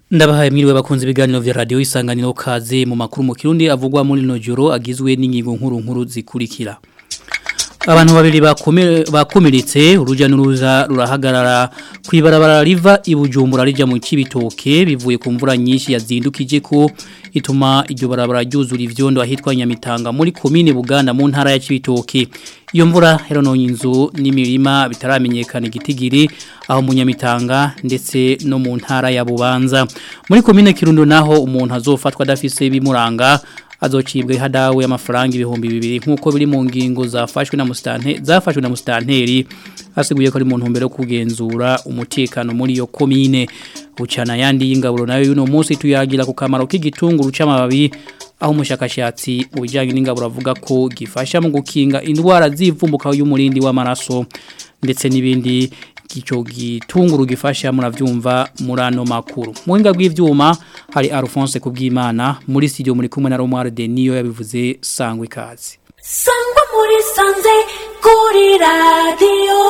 Ndabahaye mwiriwe bakunze ibiganiro vya radio isanganiro kaze mu makuru mu kirundi avugwa muri no joro agizwe n'ingingo nkuru nkuru zikurikira. Abantu babiri bakomeritse uruja n'uruza rurahagarara kwibarabara riva ibujumbura rija mu kibitoke bivuye ku mvura nyinshi yazindukije ko ituma iryo barabara ryuzura ivyondo ahitwa Nyamitanga muri komine Buganda mu ntara ya Kibitoke iyo mvura herononye inzu n'imirima bitaramenyekana igitigiri aho mu Nyamitanga ndetse no mu ntara ya Bubanza muri komine Kirundo naho umuntu azofatwa adafise bimuranga azocibwe hadawe y'amafaranga ibihumbi bibiri nkuko biri mu ngingo zafashwe na mustante zafashwe na mustanteri asiguye ko ari mu ntumbero yo kugenzura umutekano muri iyo komine ucana yandi y'ingaburo nayo yuno munsi tuyagira ku kamaro k'igitunguru c'amababi aho umushakashatsi mu bijyanye n'ingaburo avuga ko gifasha mu gukinga indwara zivumbuka y'umurindi w'amaraso ndetse n'ibindi kicho gitunguru gifasha muravyumva murano makuru muhinga bw'ivyuma hari Alphonse kubwimana muri studio muri kumwe na Romar de niyo yabivuze sangwe kazi sangwa muri sanze kuri radio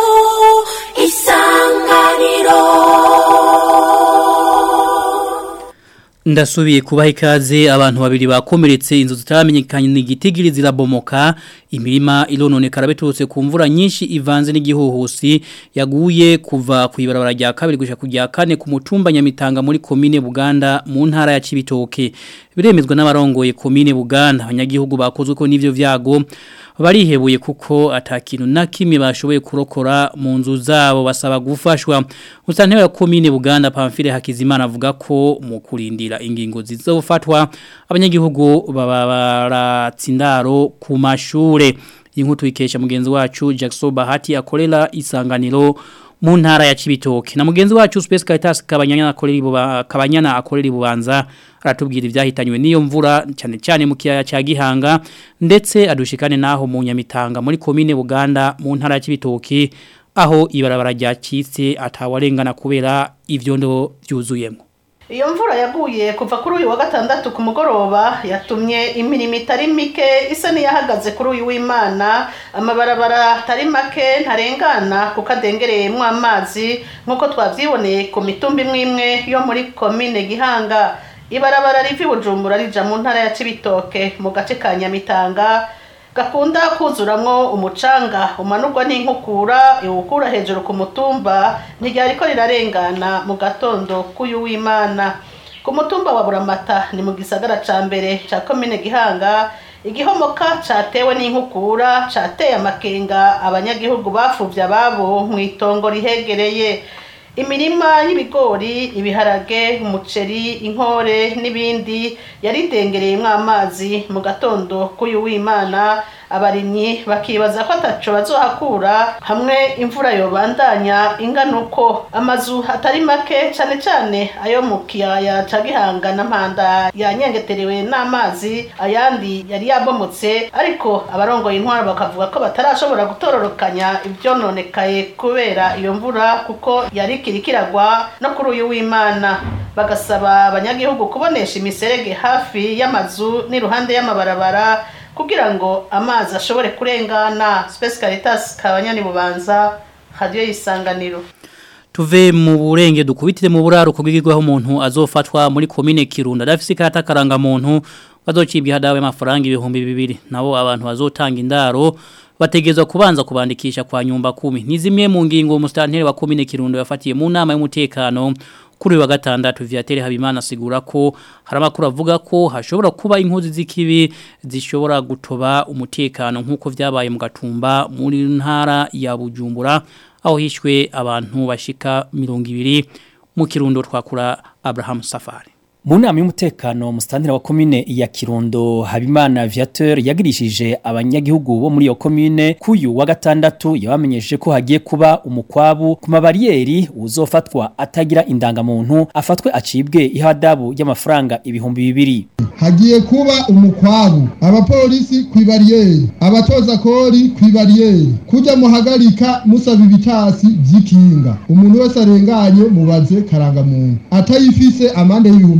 isanganiro Ndasubiye kubaha ikaze abantu babiri bakomeretse inzu zitaramenyekanye n'igitigiri zirabomoka imirima ilononekara biturutse ku mvura nyinshi ivanze n'igihuhusi yaguye kuva ku ibarabara rya kabiri gushika kujya kane ku mutumba Nyamitanga muri komine Buganda mu ntara ya Cibitoke biremezwa n'abarongoye komine Buganda abanyagihugu bakozwe ko n'ivyo vyago barihebuye kuko atakintu na kimwe bashoboye kurokora mu nzu zabo basaba gufashwa musantera komine Buganda Pamphile Hakizimana avuga ko mu kurindira ingingo zizofatwa abanyagihugu baba baratsindaro ku mashure inkutu ikesha mugenzi wacu Jackson Bahati akorera isanganiro mu ntara ya Cibitoke na mugenzi wacu Space Caritas kabanyana akorera kabanyana akorera bubanza aratubwira ivyahitanywe niyo mvura cyane cyane mu kiyaya cya Gihanga ndetse adushikane naho mu Nyamitanga muri komine Buganda mu ntara ya Cibitoke aho ibarabara ryacitse atawarengana kubera ivyondo byuzuyemo iyo mvura yaguye kuva kuri uyu wa gatandatu ku mugoroba yatumye imirimo itari mike isa n'iyahagaze kuri uyu w'imana amabarabara atari make ntarengana kuko adengereyemo amazi nk'uko twabyiboneye ku mitumba imwe imwe yo muri komine gihanga ibarabara riva ibujumbura rija mu ntara ya cibitoke mu gace ka nyamitanga gakunda kuzuramwo umucanga umanurwa n'inkukura iwukura hejuru ku mutumba ntiryariko rirarengana mu gatondo k'uyu w'imana ku mutumba wa buramata ni mu gisagara ca mbere ca komine gihanga igihomoka catewe n'inkukura cateye amakenga abanyagihugu bafuvye ababo mw'itongo rihegereye imirima y'ibigori ibiharage umuceri inkore n'ibindi yaridengereyemo amazi mu gatondo k'uyu w'imana abarimyi bakibaza ko ataco bazohakura hamwe imvura yobandanya ingana uko amazu atari make cane cane ayo mu kiyaya ca gihanga na mpanda yanyengeterewe n'amazi ayandi yari yabomotse ariko abarongoye intwaro bakavuga ko batarashobora gutororokanya ivyononekaye kubera iyo mvura kuko yari kirikiragwa no kuri uyu w'imana bagasaba abanyagihugu kubonesha imiserege hafi y'amazu n'iruhande y'amabarabara kugira ngo amazi ashobore kurengana Space Caritas kabanyani bubanza radio yisanganiro tuve mu burenge dukubitire mu buraro kugigirwaho umuntu azofatwa muri komine Kirunda dafise karata karanga muntu bazocibwa hadawe amafaranga ibihumbi bibiri nabo abantu bazotanga indaro bategezwa kubanza kubandikisha kwa nyumba kumi ni zimwe mu ngingo umustanteri wa komine Kirundo yafatiye mu nama y'umutekano kuri wa gatandatu Viatere Habimana asigura ko hari amakuru avuga ko hashobora kuba inkozi z'ikibi zishobora gutoba umutekano nk'uko vyabaye mu gatumba muri ntara ya Bujumbura aho hishwe abantu bashika 200 mu kirundo twakura Abraham Safari mu nama y'umutekano musitantira wa komine ya Kirundo Habimana Viateur yagirishije abanyagihugu bo muri iyo komine kuyu wa gatandatu yabamenyesheje ko hagiye kuba umukwabu ku mabariyeri uzofatwa atagira indangamuntu afatwe acibwe ihadabu y'amafaranga ibihumbi bibiri hagiye kuba umukwabu abapolisi kw'ibariyeri abatoza kori kw'ibariyeri kujya muhagarika musaba ibitasi vy'ikinga umuntu wese arenganye mubaze karangamuntu atayifise amande y'ibihumbi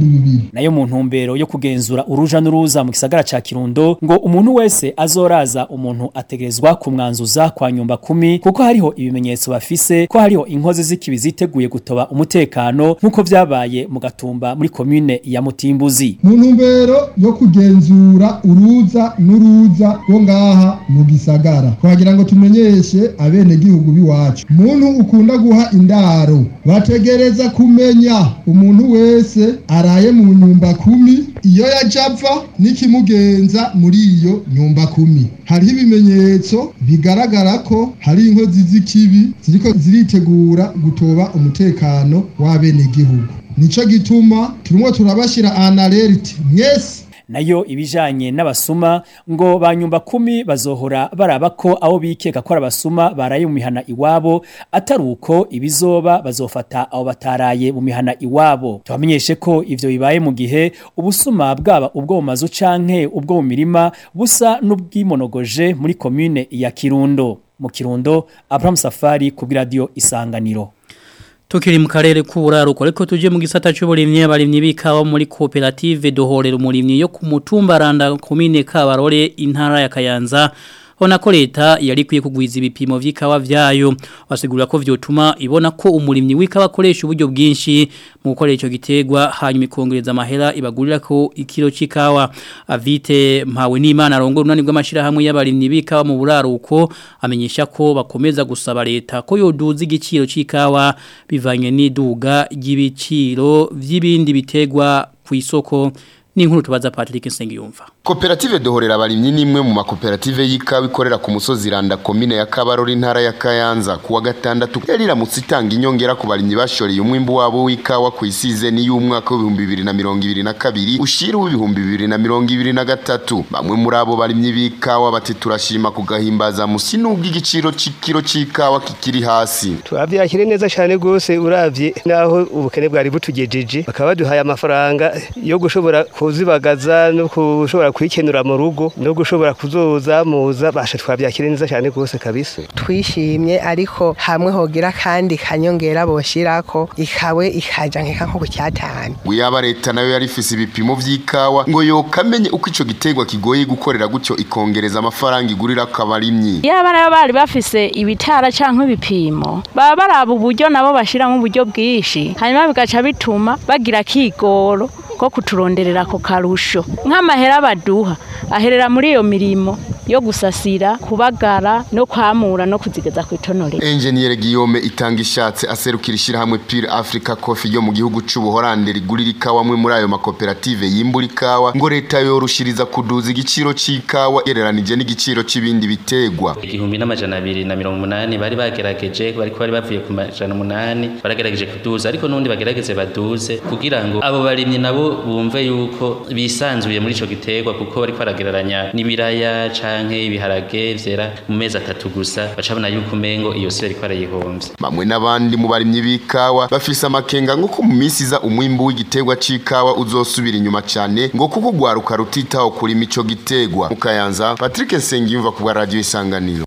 bibiri nayo mu ntumbero yo kugenzura uruja n'uruza mu gisagara ca Kirundo ngo umuntu wese azoraza umuntu ategerezwa kumwanzuza kwa nyumba kumi kuko hariho ibimenyetso bafise ko hariho inkozi z'ikibi ziteguye gutoba umutekano nk'uko vyabaye mu gatumba muri komune ya Mutimbuzi mu ntumbero yo kugenzura uruza n'uruza rwo ngaha mu gisagara twagira ngo tumenyeshe abenegihugu b'iwacu muntu ukunda guha indaro bategereza kumenya umuntu wese araye mu nyumba kumi iyo yaja ava n'ikimugenza muri iyo nyumba kumi hariho ibimenyetso bigaragara ko hari inkozi z'ikibi ziriko ziritegura gutoba umutekano w'abenegihugu nico gituma turimo turabashira analert mwese nayo ibijanye n'abasuma ngo banyumba kumi bazohora baraba ko abo bikeka ko ari abasuma baraye mu mihana iwabo atari uko ibizoba bazofata abo bataraye mu mihana iwabo tubamenyeshe ko ivyo bibaye mu gihe ubusuma bwaba ubwo mu mazu canke ubwo mu mirima busa n'ubwimonogoje muri komune ya Kirundo mu Kirundo Abraham Safari ku radio Isanganiro Tukiri mu karere k'uburaruko ariko tuje mu gisata cy'uburimyi abarimyi bikawa muri cooperative dohorera umurimyi yo ku mutumba randa komine Kabarore intara ya Kayanza Ona ko leta yari kwiye kugwiza ibipimo vy'ikawa vyayo basigura ko vyotuma ibona ko umurimyi w'ikawa akoresha uburyo bwinshi mu gukora ico gitegwa hanyuma ikongereza amahera ibagurira ko ikiro c'ikawa avite mpawe n'Imana arongo runani rw'amashira hamwe y'abarimyi b'ikawa mu buraruko amenyesha ko bakomeza gusaba leta ko yoduza igiciro c'ikawa bivanye n'iduga ry'ibiciro vy'ibindi bitegwa ku isoko ni inkuru tubaza Patrick Nsengiyumva Koperative dohorera abarimyi nimwe mu makoperative y'ikawa ikorera ku musozi Randa komine ya Kabarori intara ya Kayanza kuwa gatandatu yari iramutse itanga inyongera ku barimyi bashoreye umwimbu wabo w'ikawa ku isize ni y'umwaka w'ibihumbi bibiri na mirongo ibiri na kabiri ushira w'ibihumbi bibiri na mirongo ibiri na gatatu bamwe muri abo barimyi b'ikawa bati turashima kugahimbaza musi n'ubwo igiciro c'ikiro c'ikawa kikiri hasi turavyakire neza cyane gose uravye naho ubukene bwari butugejeje bakaba baduhaye amafaranga yo gushobora kuzibagaza no kushobora kwikenura mu rugo no gushobora kuzoza muza basha twavyakire neza cyane gose kabisa twishimye ariko hamwe hogira kandi kanyongera boshirako ikawe ikaja nkeka nko ku cyatanu Guyaba leta nayo yari ifise ibipimo vy'ikawa ngo yokamenye uko ico gitegwa kigoye gukorera gutyo ikongereza amafaranga igurira akabarimyi yaba nayo bari bafise ibitara canke ibipimo baba baraba uburyo nabo bashiramo uburyo bwinshi hanyuma bigaca bituma bagira kigoro ko kuturonderera ako karusho nk'amahera baduha aherera muri iyo mirimo yo gusasira kubagara no kwamura no kuzigeza ku itonore Engineer Guillaume itanga ishatse aserukira ishirahamwe Pure Africa Coffee yo mu gihugu c'ubuhorande rigurira ikawa mwe muri ayo makoperative yimbura ikawa ngo leta yorushiriza kuduza igiciro c'ikawa yereranije n'igiciro c'ibindi bitegwa igihumbi n'amajana abiri na mirongo umunani bari bagerageje bariko bari bavuye ku majana umunani baragerageje kuduza ariko n'undi bagerageze baduze kugira ngo abo barimyi nabo bumve yuko bisanzuye muri ico gitegwa kuko bariko baragereranya n'ibiraya canke ibiharage vyera mu mezi atatu gusa bacabona yuko umengo iyo si bariko barayihomvya bamwe n'abandi mu barimyi b'ikawa bafise amakenga nk'uko mu minsi iza umwimbu w'igitegwa c'ikawa uzosubira inyuma cane ngo kuko ugwaruka rutitaho kurima ico gitegwa mu kayanza Patrick Nsengiyumva ku bwa radio isanganiro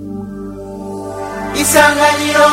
isanganiro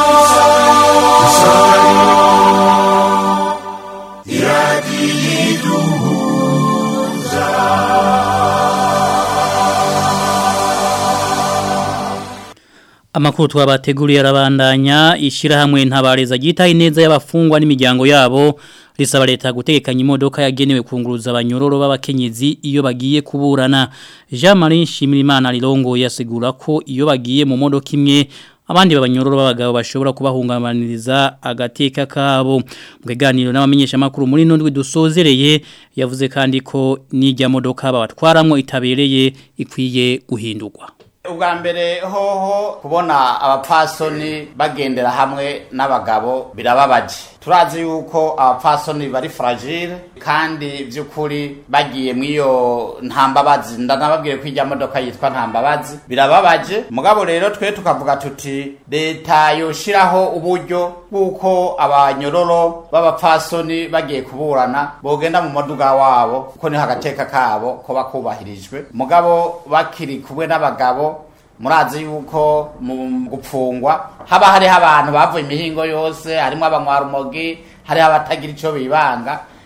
Amakuru twabateguriye arabandanya ishirahamwe ntabareza gitaye neza y'abafungwa n'imiryango yabo risaba leta gutegekanya imodoka yagenewe kunguruza abanyororo b'abakenyezi iyo bagiye kuburana Jean Marie Shimirimana Lirongo yasigura ko iyo bagiye mu modoka imwe abandi babanyororo b'abagabo bashobora kubahungabaniriza agateka kabo mu kiganiro n'abamenyesha makuru muri nundwi dusozereye yavuze kandi ko n'ijya modoka babatwaramwo itabereye ikwiye guhindurwa ubwa mbere hoho kubona abapfasoni bagendera hamwe n'abagabo birababaje turazi yuko abapfasoni bari fragile kandi by'ukuri bagiye mu iyo ntambabazi ndanababwiye ko ijya modoka yitwa ntambabazi birababaje mugabo rero twe tukavuga tuti leta yoshiraho uburyo bw'uko abanyororo b'abapfasoni bagiye kuburana bogenda mu moduga wabo kuko niho agateka kabo ko bakubahirijwe mugabo bakiri kumwe n'abagabo murazi yuko mu gupfungwa haba hariho abantu bavuye imihingo yose harimo abanywarumogi hariho abatagira icyo bibanga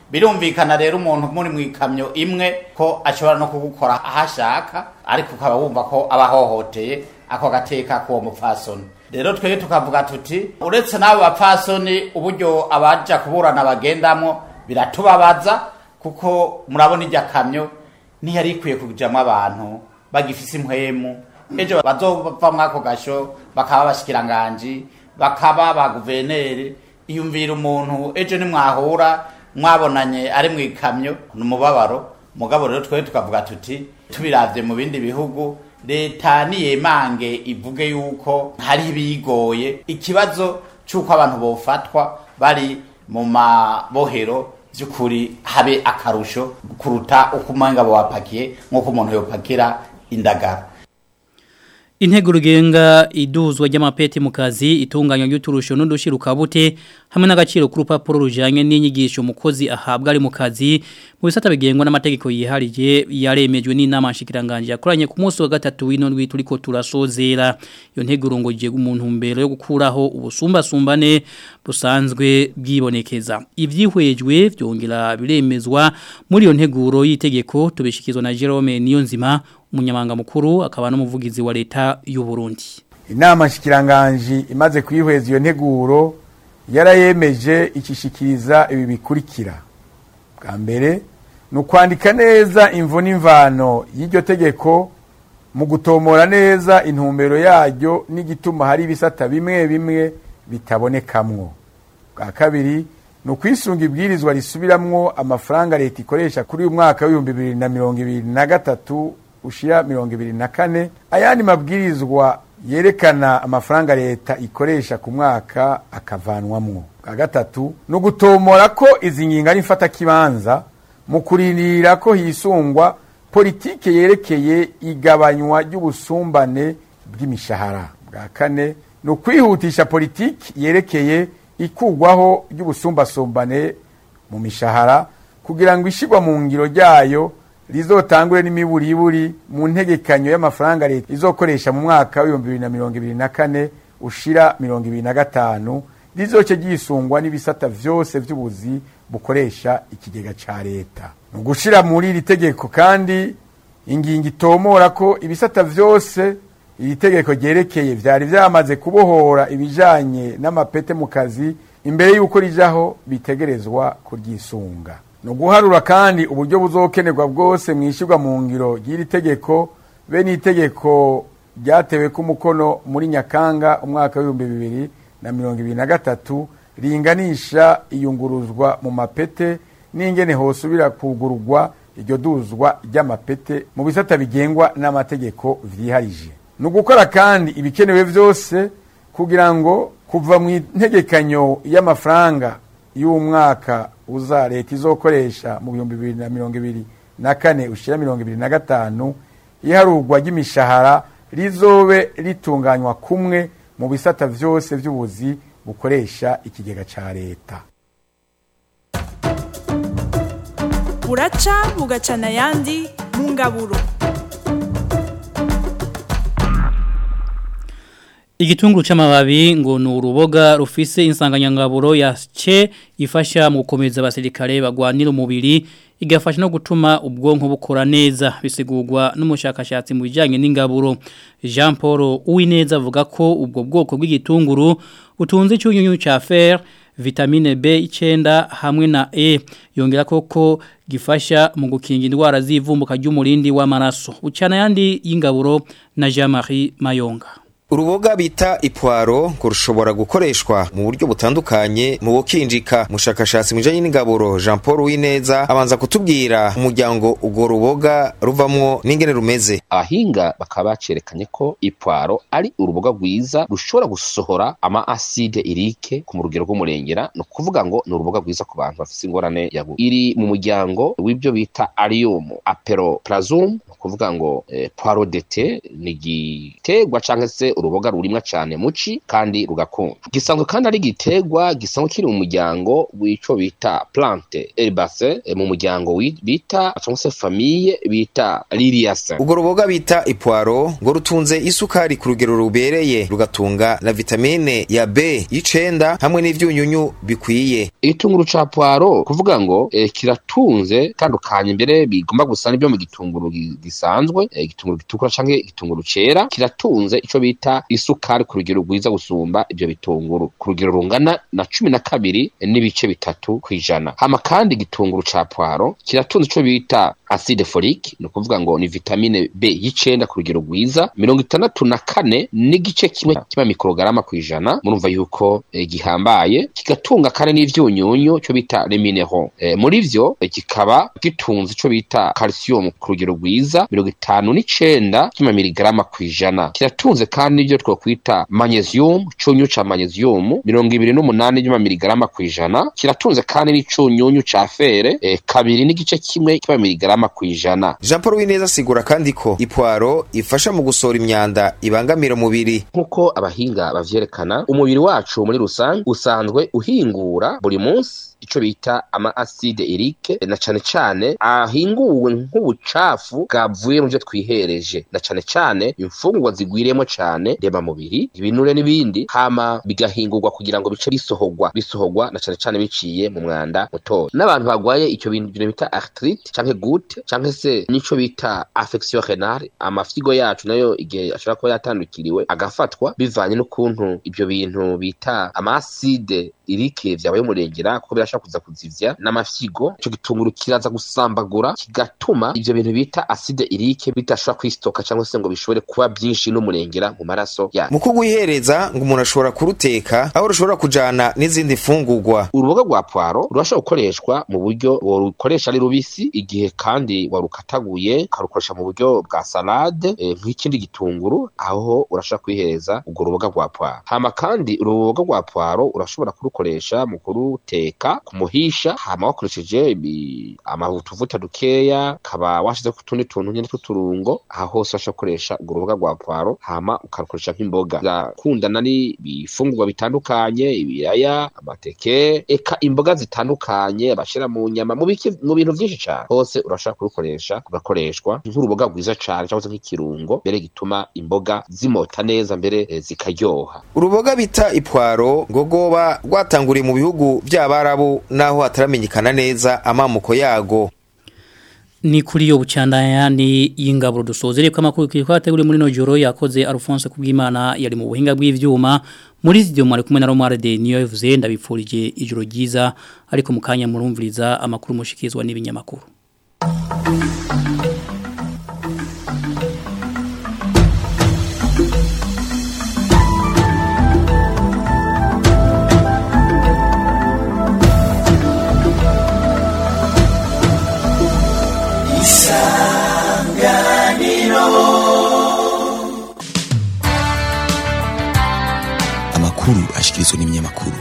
birumvikana rero umuntu muri mu ikamyo imwe ko ashobora no kugukora aho ashaka ariko ukaba wumva ko aba ahohoteye ako gateka k'uwo mupfasoni rero twebwe tukavuga tuti uretse n'abo bapfasoni uburyo abaja kuburana bagendamo biratubabaza kuko murabona irya kamyo ntiyari ikwiye kujamwo abantu bagifise impwemu ejo bazova mwako gasho bakaba abashikiranganji bakaba ba guverineri iyumvira umuntu ejo nimwahura mwabonanye ari mu ikamyo ni umubabaro mugabo rero twebwe tukavuga tuti tubiravye mu bindi bihugu leta niyemange ivuge yuko hari ibigoye ikibazo c'uko abantu bofatwa bari mu mabohero by'ukuri habe akarusho kuruta uko umenga bapakiye nk'uko umuntu yopakira indagara Intego rugenga iduzwa ry'amapeti mu kazi itunganya ry'uturusho n'udushiruka bute hamwe n'agaciro ku rupapuro rujanye n'inyigisho umukozi ahabwa ari mu kazi mu bisata bigengwa n'amategeko yiharije yaremejwe n'inama nshikiranganje yakoranye ku munsi wa gatatu w'inondwi turiko turasozera iyo ntego rongoje umuntu mbere yo gukuraho ubusumbasumbane busanzwe bwibonekeza ivyihwejwe byongera biremezwa muri iyo nteguro y'itegeko tubishikizwa na Jerome Niyonzima umunyamanga mukuru akaba n'umuvugizi wa leta y'u Burundi inama nshikiranganje imaze kwihweza iyo nteguro yarayemeje ikishikiriza ibi bikurikira bwa mbere ni ukwandika neza imvo n'imvano y'iryo tegeko mu gutomora neza intumbero yaryo n'igituma hari ibisata bimwe bimwe bitabonekamwo bwa kabiri ni ukwisunga ibwirizwa risubiramwo amafaranga leta ikoresha kuri uyu mwaka w'ibihumbi bibiri na mirongo ibiri na gatatu ushira mirongo ibiri na kane ayandi mabwirizwa yerekana amafaranga leta ikoresha ku mwaka akavanwamwo bwa gatatu ni ugutomora ko izi ngingo ari mfatakibanza mu kurindirira ko hisungwa politike yerekeye igabanywa ry'ubusumbane bw'imishahara bwa kane ni ukwihutisha politiki yerekeye ikugwaho ry'ubusumbasumbane mu mishahara kugira ngo ishyirwa mu ngiro ryayo rizotangure n'imiburiburi mu ntegekanyo y'amafaranga leta izokoresha mu mwaka w'ibihumbi bibiri na mirongo ibiri na kane ushira mirongo ibiri na gatanu rizoce ryisungwa n'ibisata vyose vy'ubuzi bukoresha ikigega ca leta ni ugushira muri iri tegeko kandi ingingo itomora ko ibisata vyose iri tegeko ryerekeye vyari vyamaze kubohora ibijanye n'amapete mu kazi imbere y'uko rijaho bitegerezwa kuryisunga ni uguharura kandi uburyo buzokenerwa bwose mu ishyirwa mu ngiro ry'iri tegeko be n'itegeko ryatewe ku mukono muri nyakanga umwaka w'ibihumbi bibiri na mirongo ibiri na gatatu ringanisha iyunguruzwa mu mapete n'ingene hosubira kugururwa iryo duzwa ry'amapete mu bisata bigengwa n'amategeko vyiharije ni ugukora kandi ibikenewe vyose kugira ngo kuva mu ntegekanyo y'amafaranga y'umwaka uza leta izokoresha mu bihumbi bibiri na mirongo ibiri na kane ushira mirongo ibiri na gatanu iharurwa ry'imishahara rizobe ritunganywa kumwe mu bisata vyose vy'ubuzi bukoresha ikigega ca leta buraca bugacana ayandi mu ngaburo Igitunguru c'amababi ngo ni uruboga rufise insanganyangaburo ya ce ifasha mu gukomeza abasirikare bagwanira umubiri igafasha no gutuma ubwonko bukora neza bisigurwa n'umushakashatsi mu bijyanye n'ingaburo Jean Paul Uwineza avuga ko ubwo bwoko bw'igitunguru butunze icyunyunyu cya fer vitamine B9 hamwe na E yongera koko gifasha mu gukinga indwara z'ivumbuka ry'umurindi w'amaraso ucana yandi y'ingaburo na Jean-Marie Mayonga uruboga bita ipwaro ngo rushobora gukoreshwa mu buryo butandukanye mu bukinjika mushakashatsi mu bijanye n'ingaburo Jean Paul Wineza abanza kutubwira umuryango urwo ruboga ruvamwo n'ingene rumeze abahinga bakaba bacerekanye ko ipwaro ari uruboga rwiza rushobora gusohora ama acide irike ku rugero rw'umurengera no kuvuga ngo ni uruboga rwiza ku bantu bafite ingorane ya iri mu muryango w'ibyo bita arium aperoplasum kuvuga ngo eh, poiro de te ni igiterwa cyangwa se uruboga rurimwa cyane muci kandi rugakunda gisanzwe kandi ari igiterwa gisanzwe kiri mu muryango w'ico bita plante herbacee eh, mu muryango wi- bita cyangwa se famille bita liliaceae ubwo ruboga bita ipwaro ngo rutunze isukari ku rugero rubereye rugatunga na vitamine ya B y'icenda hamwe n'ivyunyunyu bikwiye igitunguru ca poiro kuvuga ngo eh, kiratunze tandukanye mbere bigomba gusa n'ibyo mu gitunguru gi- gisanzwe eh, igitunguru gitukura canke igitunguru cera kiratunze ico bita isukari ku rugero rwiza gusumba ibyo bitunguru ku rugero rungana na cumi na kabiri eh, n'ibice bitatu kw'ijana hama kandi igitunguru ca poiro kiratunze ico bita acide folique ni ukuvuga ngo ni vitamine B y'icenda ku rugero rwiza mirongo itandatu na kane n'igice kimwe kiba mikorogarama kw'ijana murumva yuko eh, gihambaye kigatunga kandi n'ivyunyunyu cyo bita les minéraux eh, muri vyo eh, kikaba gitunze ico bita calcium ku rugero rwiza mirongo itanu n'icenda kima miligrama kw'ijana kiratunze kandi n'ivyo twokwita magnesium cunyunyu ca magnesium mirongo ibiri n'umunani vy'ama miligrama kw'ijana kiratunze kandi n'icunyunyu ca fere eh, kabiri n'igice kimwe kiba miligrama kw'ijana Jean Paul Wineza asigura kandi ko ipwaro ifasha mu gusohora imyanda ibangamira umubiri nk'uko abahinga bavyerekana umubiri wacu muri rusange usanzwe uhingura buri munsi ico bita ama acide urique na cane cane ahinguwe nk'ubucafu bwavuye mu vyo twihereje na cane cane imfungurwa zigwiriyemo cane rema mubiri ibinure n'ibindi hama bigahingurwa kugira ngo bice bisohorwa bisohorwa na cane cane biciye mu mwanda mutoya n'abantu bagwaye ico bintu bintu bita arthrite canke goutte canke se nico bita affection renale amafyigo yacu nayo igihe ashobora kuba yatandukiriwe agafatwa bivanye n'ukuntu ibyo bintu bita amaside irike vyabaye umurengera kuko birashobora kuza kuzivya n'amafyigo ico gitunguru kiraza gusambagura kigatuma ivyo bintu bita acide irike bidashobora kwistoka cyangwa se ngo bishobore kuba byinshi n'umurengera mu maraso yacu mu kugwihereza ngo umuntu ashobora kuruteka aho rushobora kujana n'izindi fungurwa uruboga rwa poiro rurashobora gukoreshwa mu buryo worukoresha ari rubisi igihe kandi warukataguye ukarukoresha mu buryo bwa salade eh, nk'ikindi gitunguru aho urashobora kwihereza urwo ruboga rwa poiro hama kandi uruboga rwa poiro urashobora kurukoresha mu kuruteka kumuhisha hama wakoresheje ibi- amavutuvuta dukeya kaba washizeho utundi tuntu nyene tw'uturungo aha hose urashobora gukoresha urwo ruboga rwa poiro hama ukarukoresha nk'imboga birakundana n'ibifungurwa bitandukanye ibiraya amateke eka imboga zitandukanye bashira mu nyama mu biki- mu bintu byinshi cyane hose urashobora kurukoresha kugakoreshwa nk'uruboga rwiza cyane cyangwa se nk'ikirungo mbere gituma imboga zimota neza mbere eh, zikaryoha uruboga bita ipwaro ngo rwoba rwatanguriye mu bihugu by'abarabu naho hataramenyekana neza amamuko yago ni kuri yo bucandayani y'ingaburo dusozere ko amakuru kiri kwateguriye muri no joro yakoze Alphonse kubwimana yari mu buhinga bw'ivyuma muri studio mwari kumwe na Romare de niyo yavuze ndabipfurije ijoro ryiza ariko mukanya murumviriza amakuru mushikizwa n'ibinyamakuru amakuru ashikirizwa n'ibinyamakuru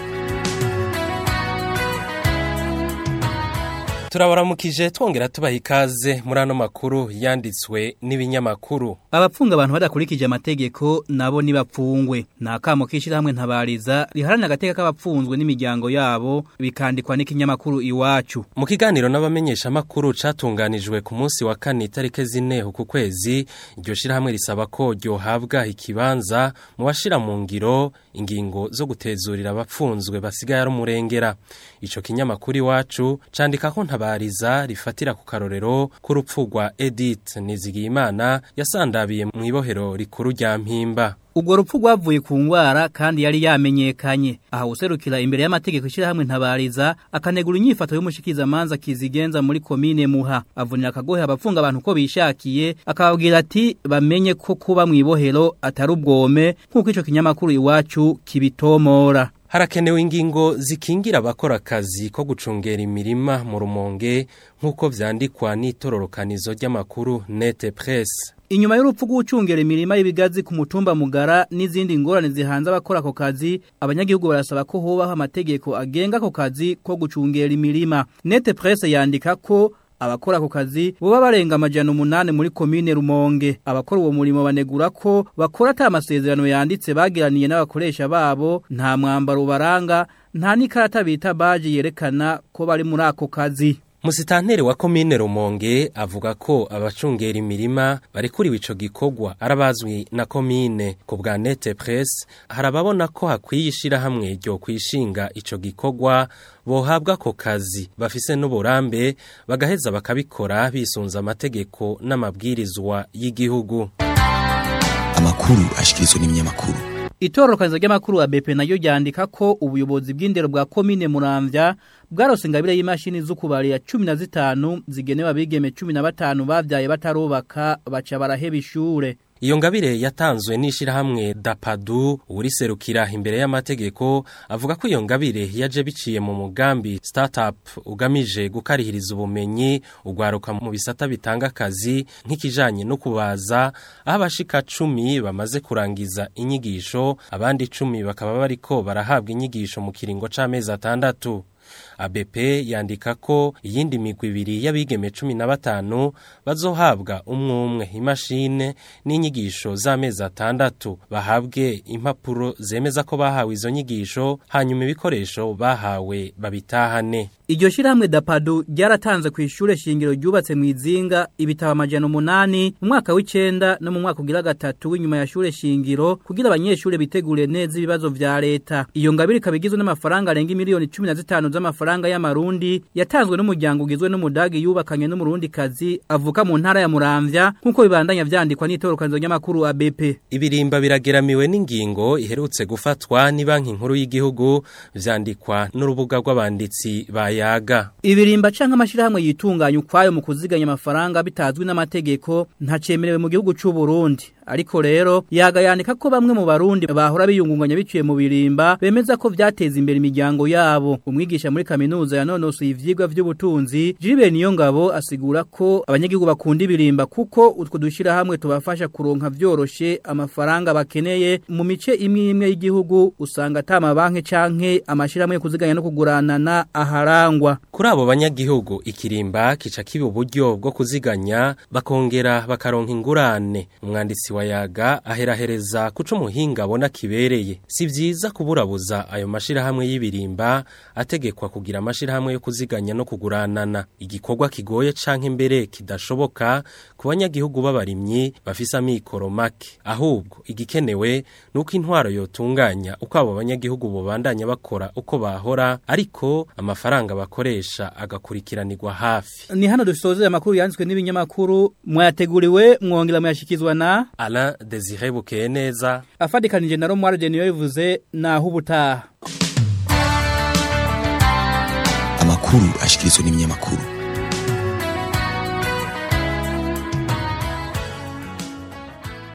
turabaramukije twongera tubaha ikaze muri ano makuru yanditswe n'ibinyamakuru abapfunga abantu badakurikije amategeko nabo nibapfungwe nakamo kishira hamwe ntabariza riharana agateka k'abapfunzwe n'imiryango yabo bikandikwa n'ikinyamakuru iwacu mu kiganiro n'abamenyesha makuru catunganijwe ku munsi wa kane itarike zine ku kwezi iryo shirahamwe risaba ko ryohabwa ikibanza mu bashira mu ngiro ingingo zo gutezurira abapfunzwe basigaye ari umurengera ico kinyamakuru iwacu candika ko ntabariza rifatira ku karorero k'urupfu rwa Edith Nizigiyimana yasandabiye mu ibohero rikuru rya Mpimba Ubwo rupfu rwavuye ku ngwara kandi yari yamenyekanye aha userukira imbere y'amategeko ishirahamwe ntabariza akanegura inyifato y'umushikiza manza kizigenza muri komine muha avunira akagohe abapfunga abantu ko bishakiye akababwira ati bamenye ko kuba mu ibohero atari ubwome nk'uko ico kinyamakuru iwacu kibitomora harakenewe ingingo zikingira abakora akazi ko gucungera imirima mu rumonge nk'uko vyandikwa n'itororokanizo ry'amakuru nete presse Inyuma y'urupfu rw'ucungera imirima y'ibigazi ku mutumba mugara n'izindi ngorane zihanze abakora ako kazi abanyagihugu barasaba ko hobaho amategeko agenga ako kazi ko gucungera imirima Nete Presse yandika ko abakora ako kazi boba barenga amajana umunani muri komine Rumonge abakora uwo murimo banegura ko bakora ata amasezerano yanditse bagiraniye n'abakoresha babo nta mwambaro baranga nta n'ikarata bita baji yerekana ko bari muri ako kazi Musitanteri wa komine Rumonge avuga ko abacungera imirima barekuriwe ico gikorwa arabazwi na komine ku bwa Nete Press harababona ko hakwiye ishirahamwe ryo kwishinga ico gikorwa bohabwa ko kazi bafise n'uburambe bagaheza bakabikora bisunza amategeko n'amabwirizwa y'igihugu amakuru ashikirizwa n'ibinyamakuru Itororokaniza ry'amakuru ya BP nayo ryandika ko ubuyobozi bw'indero bwa komine Muramvya bwarose ingabire y'imashini z'ukubari ya 15 zigenewe abigeme 15 bavyaye batarubaka baca baraheba ishure Iyo ngabire yatanzwe n'ishirahamwe Dapadu uriserukira imbere y'amategeko avuga ko iyo ngabire yaje biciye mu mugambi startup ugamije gukarihiriza ubumenyi ugwaruka mu bisata bitanga akazi nk'ikijanye no kubaza aho abashika 10 bamaze kurangiza inyigisho abandi 10 bakaba bariko barahabwa inyigisho mu kiringo c'amezi atandatu ABP yandika ko iyindi migwi ibiri y'abigeme 15 bazohabwa umwe umwe imashine n'inyigisho z'amezi atandatu bahabwe impapuro zemeza ko bahawe izo nyigisho hanyuma ibikoresho bahawe babitahane Iryo shirahamwe Dapadu ryaratanze ku ishure shingiro ryubatse mu izinga ibitabo amajana umunani mu mwaka w'icenda no mu mwaka ugira gatatu w'inyuma ya shure shingiro kugira abanyeshure bitegure neza ibibazo vya leta. Iyo ngabire ikabigizwe n'amafaranga arenga miliyoni 15 z'amafaranga y'amarundi yatanzwe n'umuryango ugizwe n'umudagi yubakanye n'umurundi kazi avuka mu ntara ya Muramvya nkuko bibandanya vyandikwa n'itorokanizo ry'amakuru ABP. Ibirimba birageramiwe n'ingingo iherutse gufatwa ni banki nkuru y'igihugu vyandikwa n'urubuga rw'abanditsi ba yaga. Ibirimba canke amashirahamwe yitunganya ukwayo mu kuziganya amafaranga bitazwi n'amategeko ntacemerewe mu gihugu c'u Burundi. Ariko rero yaga yandika ko bamwe mu barundi bahora biyungunganya biciye mu birimba bemeza ko vyateza imbere imiryango yabo. Umwigisha muri kaminuza yanonosoye ivyigwa vy'ubutunzi Jibe niyo ngabo asigura ko abanyagihugu bakunda ibirimba kuko utwo dushira hamwe tubafasha kuronka vyoroshe amafaranga bakeneye mu mice imwe imwe y'igihugu usanga atama banke canke amashirahamwe yo kuziganya no kuguranana aharangwa. Kuri abo banyagihugu ikirimba kica kiba uburyo bwo kuziganya bakongera bakaronka ingurane. Umwanditsi wa yaga aherahereza kuca umuhinga abona kibereye. Si vyiza kuburabuza ayo mashirahamwe y'ibirimba ategekwa kugira amashirahamwe yo kuziganya no kuguranana. Igikorwa kigoye canke mbere kidashoboka ku banyagihugu b'abarimyi bafise amikoro make. Ahubwo igikenewe nuko intwaro yotunganya uko abo banyagihugu bobandanya bakora uko bahora ariko amafaranga bakoresha agakurikiranirwa hafi. Ni hano dusoze amakuru yanditswe n'ibinyamakuru mwayateguriwe mwongera muyashikizwa na Alain Desire Bukeye neza afadikanije na Romware Denio bivuze naho ubutaha amakuru ashikirizwa n'ibinyamakuru